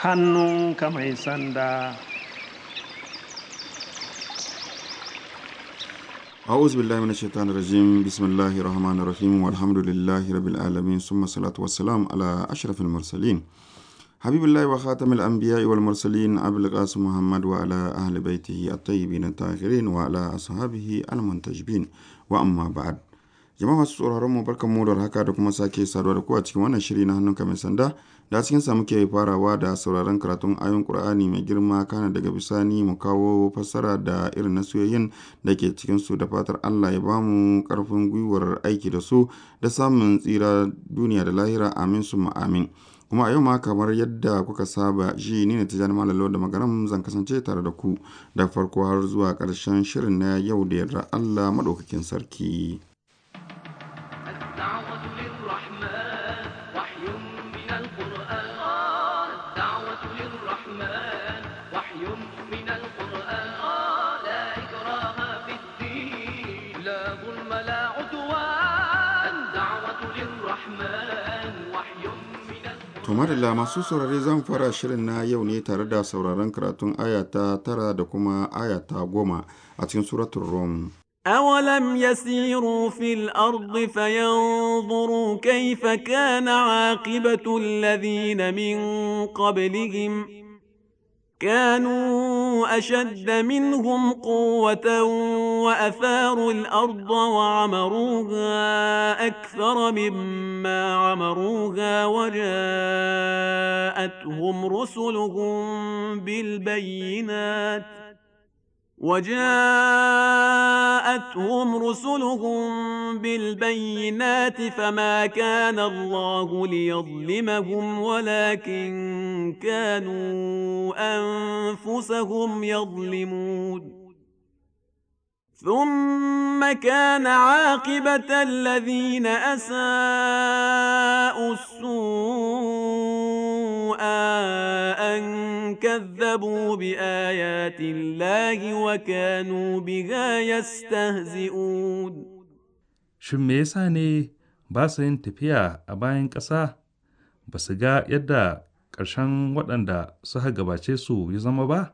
hannunka mai sanda أعوذ بالله من الشيطان الرجيم بسم الله الرحمن الرحيم والحمد لله رب العالمين ثم الصلاة والسلام على أشرف المرسلين حبيب الله وخاتم الأنبياء والمرسلين أبي القاسم محمد وعلى أهل بيته الطيبين الطاهرين وعلى أصحابه المنتجبين وأما بعد jama'a masu tsoron mu barkan mu da haka da kuma sake saduwa da ku a cikin wannan shiri na hannunka mai sanda da cikin sa muke farawa da sauraron karatun ayon qur'ani mai girma kana daga bisani mu kawo fassara da irin nasiyoyin da ke cikin su da fatar Allah ya bamu karfin gwiwar aiki da su da samun tsira duniya da lahira amin summa amin kuma a yau ma kamar yadda kuka saba shi ni ne tijani malalo da magaram zan kasance tare da ku da farko har zuwa ƙarshen shirin na yau da yarda Allah maɗaukakin sarki. الدعوة للرحمن وحي من القرآن الدعوة للرحمن وحي من القرآن لا إكراه في الدين لا ظلم لا عدوان الدعوة للرحمن وحي من القرآن To madalla masu saurare zan fara shirin na yau ne tare da sauraron karatun aya ta tara da kuma aya ta goma a cikin suratun Rum. أولم يسيروا في الأرض فينظروا كيف كان عاقبة الذين من قبلهم كانوا أشد منهم قوة وأثاروا الأرض وعمروها أكثر مما عمروها وجاءتهم رسلهم بالبينات وجاءتهم رسلهم بالبينات فما كان الله ليظلمهم ولكن كانوا انفسهم يظلمون ثم كان عاقبه الذين اساءوا السوء ان كذبوا بايات الله وكانوا بها يستهزئون Shin me yasa ne ba su yin tafiya a bayan ƙasa ba su ga yadda ƙarshen waɗanda suka gabace su ya zama ba?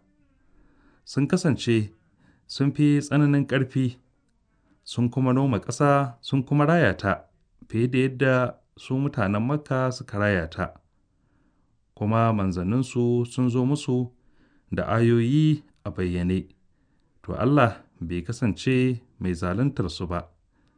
Sun kasance sun fi tsananin ƙarfi, sun kuma noma ƙasa sun kuma raya ta fiye da yadda su mutanen Makka suka raya ta. Kuma manzanninsu sun zo musu da ayoyi a bayyane, to Allah bai kasance mai zaluntar su ba.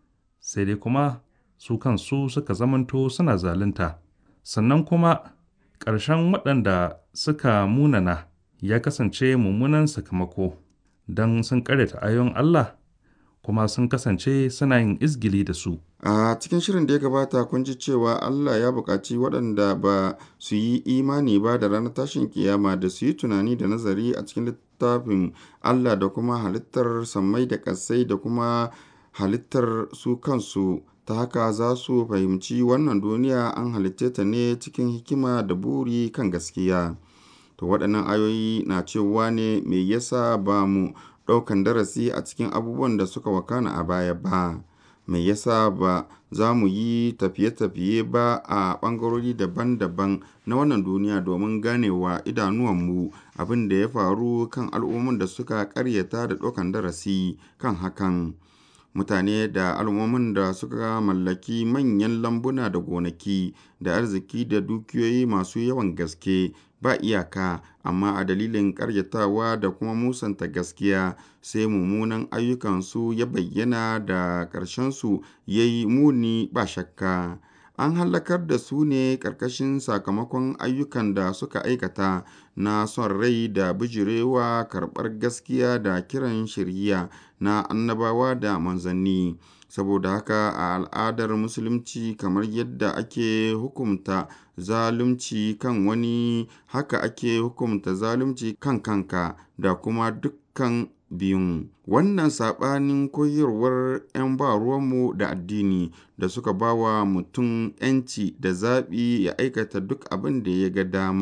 sai dai kuma su kansu suka zamanto suna zalunta sannan kuma ƙarshen waɗanda suka munana ya kasance mummunan sakamako don sun ƙaryata ayon Allah kuma sun kasance suna yin izgili da su A cikin shirin da ya gabata kun ji cewa Allah ya buƙaci waɗanda ba su yi imani ba da ranar tashin kiyama da su yi tunani da nazari a cikin littafin Allah da kuma halittar sammai da ƙasai da kuma halittar su kansu ta haka za su fahimci wannan duniya an halitte ta ne cikin hikima da buri kan gaskiya. To waɗannan ayoyi na cewa ne me yasa ba mu ɗaukan darasi a cikin abubuwan da suka wakana a baya ba. Me yasa ba za mu yi tafiye-tafiye ba a ɓangarori daban-daban na wannan duniya domin ganewa idanuwanmu abin da ya faru kan al'ummomin da suka ƙaryata da ɗaukan darasi kan hakan. mutane da al'ummomin da suka mallaki manyan lambuna da gonaki da arziki da dukiyoyi masu yawan gaske ba iyaka amma a dalilin ƙaryatawa da kuma musanta gaskiya sai mummunan ayyukansu ya bayyana da ƙarshensu ya yi muni ba shakka an hallakar da su ne ƙarƙashin sakamakon ayyukan da suka aikata na son rai da bijirewa karɓar gaskiya da kiran shirya na annabawa da manzanni saboda haka a al'adar musulunci kamar yadda ake hukumta zalunci kan wani haka ake hukumta zalunci kan kanka da kuma dukkan biyun wannan saɓanin koyarwar 'yan ba ruwanmu da addini da suka ba wa mutum 'yanci da zaɓi ya aikata duk abin da ya ga dama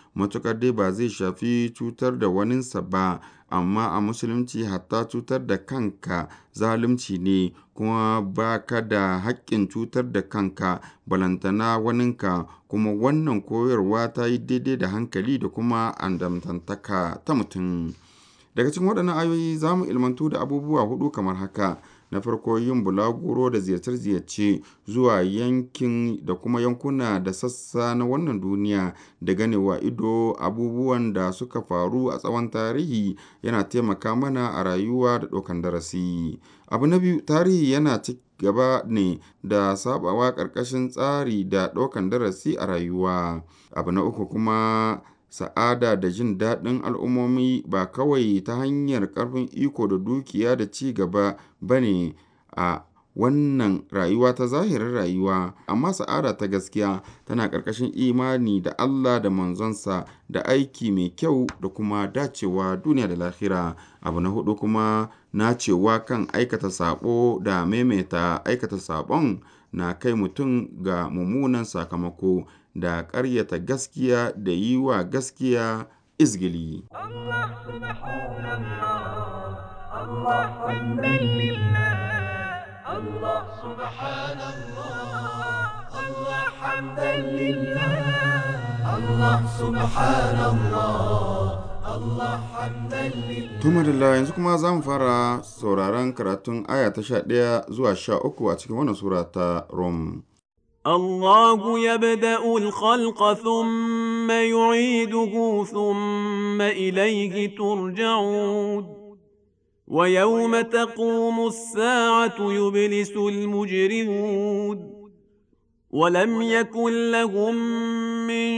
matuƙar dai ba zai shafi cutar da waninsa ba amma a musulunci hatta cutar da kanka zalunci ne kuma ba ka da haƙƙin cutar da kanka balantana waninka kuma wannan koyarwa ta yi daidai da hankali da kuma andamtantaka ta mutum daga cikin waɗannan ayoyi za mu ilmantu da abubuwa hudu kamar haka na farko yin bulaguro da ziyarce-ziyarce zuwa yankin da kuma yankuna da sassa na wannan duniya da ganewa ido abubuwan da suka faru a tsawon tarihi yana taimaka mana a rayuwa da ɗaukan darasi abu na biyu tarihi yana ci gaba ne da sabawa ƙarƙashin tsari da ɗaukan darasi a rayuwa abu na uku kuma sa'ada da jin daɗin al'ummomi ba kawai ta hanyar ƙarfin iko da dukiya da ci gaba ba ne a wannan rayuwa ta zahirin rayuwa amma sa'ada ta gaskiya tana ƙarƙashin imani da Allah da manzonsa da aiki mai kyau da kuma dacewa duniya da lahira abu na hudu kuma nacewa kan aikata sabo da maimaita aikata sabon na kai mutum ga mummunan sakamako da ƙaryata gaskiya da yi wa gaskiya izgili. الله سبحان الله الله حمدا لله الله سبحان الله الله حمدا لله الله سبحان الله الله حمدا لله Tuma da yanzu kuma za mu fara sauraron karatun aya ta sha ɗaya zuwa sha uku a cikin wannan sura ta Rom. الله يبدأ الخلق ثم يعيده ثم إليه ترجعون ويوم تقوم الساعة يبلس المجرمون ولم يكن لهم من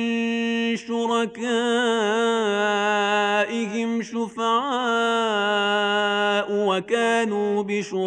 شركائهم شفعاء وكانوا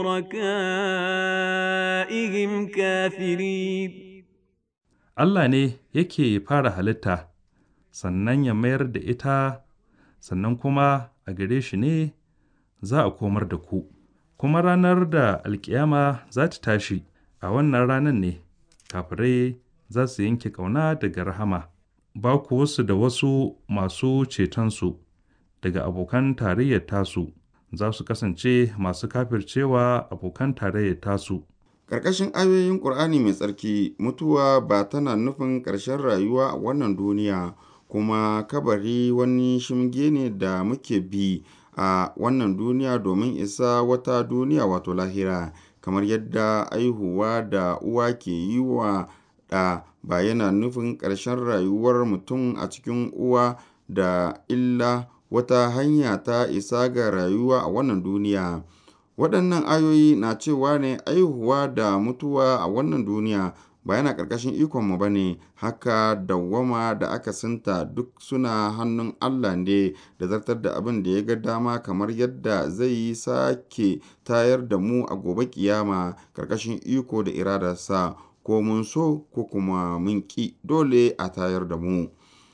بشركائهم كافرين Allah ne yake fara halitta, sannan ya mayar da ita, sannan kuma a gare shi ne za a komar da ku. Kuma ranar da alkiyama za ta tashi, a wannan ranar ne, kafirai za su yanke ƙauna daga rahama, ba ku wasu da wasu masu cetonsu daga abokan tarayyar tasu, za su kasance masu kafircewa abokan tarayyar tasu. Ƙarƙashin ayoyin Ƙur'ani mai tsarki, mutuwa ba tana nufin ƙarshen rayuwa a wannan duniya, kuma kabari wani shimge ne da muke bi a wannan duniya domin isa wata duniya wato lahira, kamar yadda aihuwa da uwa ke yi wa ɗa ba yana nufin ƙarshen rayuwar mutum a cikin uwa da illa wata hanya ta isa ga rayuwa a wannan duniya. Waɗannan ayoyi na cewa ne aihuwa da mutuwa a wannan duniya ba yana ƙarƙashin ikonmu ba ne, haka dawwama da akasinta duk suna hannun Allah ne da zartar da abin da ya ga dama kamar yadda zai yi sake tayar da mu a gobe kiyama ƙarƙashin iko da iradarsa ko mun so ko kuma mun ƙi dole a tayar da mu.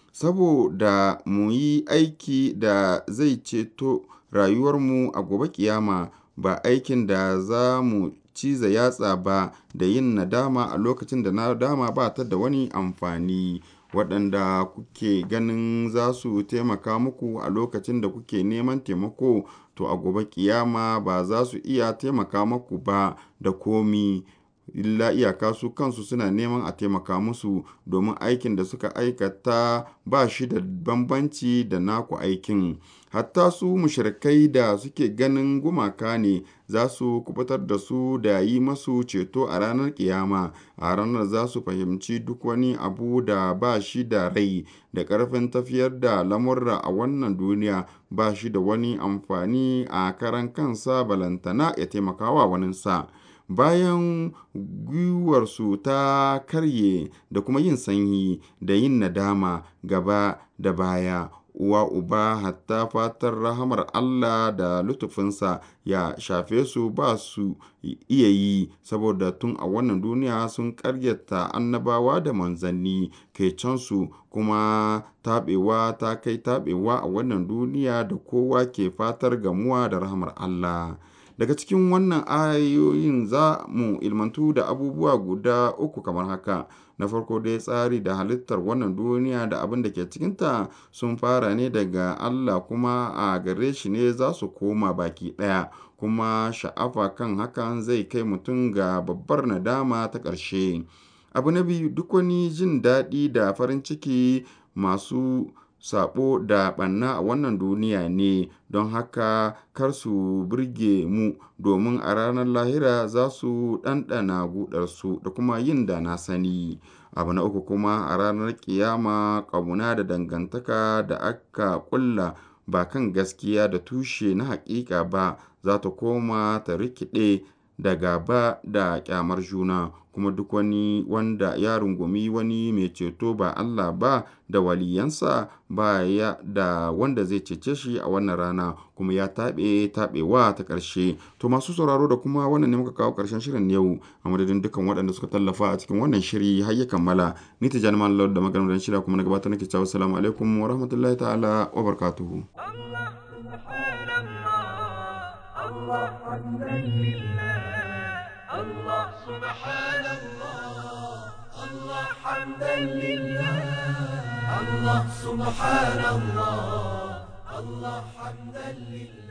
Saboda mu yi aiki da zai ceto rayuwarmu a gobe kiyama. ba aikin da za mu ciza yatsa ba da yin nadama a lokacin da nadama ba ta da wani amfani waɗanda kuke ganin za su taimaka muku a lokacin da kuke neman taimako to a gobe kiyama ba za su iya taimaka muku ba da komi illa iyaka su kansu suna neman a taimaka musu domin aikin da suka aikata ba shi da bambanci da naku aikin hatta su mushrikai da suke ganin gumaka ne za su kubutar da su da yi masu ceto a ranar kiyama a ranar za su fahimci duk wani abu da ba shi da rai da ƙarfin tafiyar da lamurra a wannan duniya ba shi da wani amfani a karan kansa balantana ya taimakawa waninsa. bayan gwiwarsu ta karye da kuma yin sanyi da yin nadama gaba da baya uwa uba hatta fatar rahamar Allah da lutufinsa ya shafe su ba su iya yi saboda tun a wannan duniya sun karyata annabawa da manzanni kai cansu kuma taɓewa ta kai taɓewa a wannan duniya da kowa ke fatar gamuwa da rahamar Allah daga cikin wannan ayoyin za mu ilmantu da abubuwa guda uku kamar haka na farko dai tsari da halittar wannan duniya da abin da ke cikinta sun fara ne daga Allah kuma a gare shi ne za su koma baki ɗaya kuma sha'afa kan hakan zai kai mutum ga babbar nadama ta ƙarshe abu na biyu duk wani jin daɗi da farin ciki masu sabo da ɓanna a wannan duniya ne don haka kar su burge mu domin a ranar lahira za su ɗanɗana gudarsu da kuma yin da na sani abu na uku kuma a ranar kiyama ƙauna da dangantaka da aka ƙulla ba kan gaskiya da tushe na haƙiƙa ba za ta koma ta rikide da gaba da ƙyamar juna kuma duk wani wanda ya rungumi wani mai ceto ba Allah ba da waliyansa ba ya da wanda zai cece shi a wannan rana kuma ya taɓe taɓewa ta ƙarshe to masu sauraro da kuma wannan ne muka kawo ƙarshen shirin yau a madadin dukkan waɗanda suka tallafa a cikin wannan shiri har ya kammala ni ta jani malam da maganar shirya kuma na gabatar nake cewa assalamu alaikum wa rahmatullahi ta'ala wa barakatuhu الله حمدا لله الله سبحان الله الله حمدا لله الله سبحان الله الله حمدا لله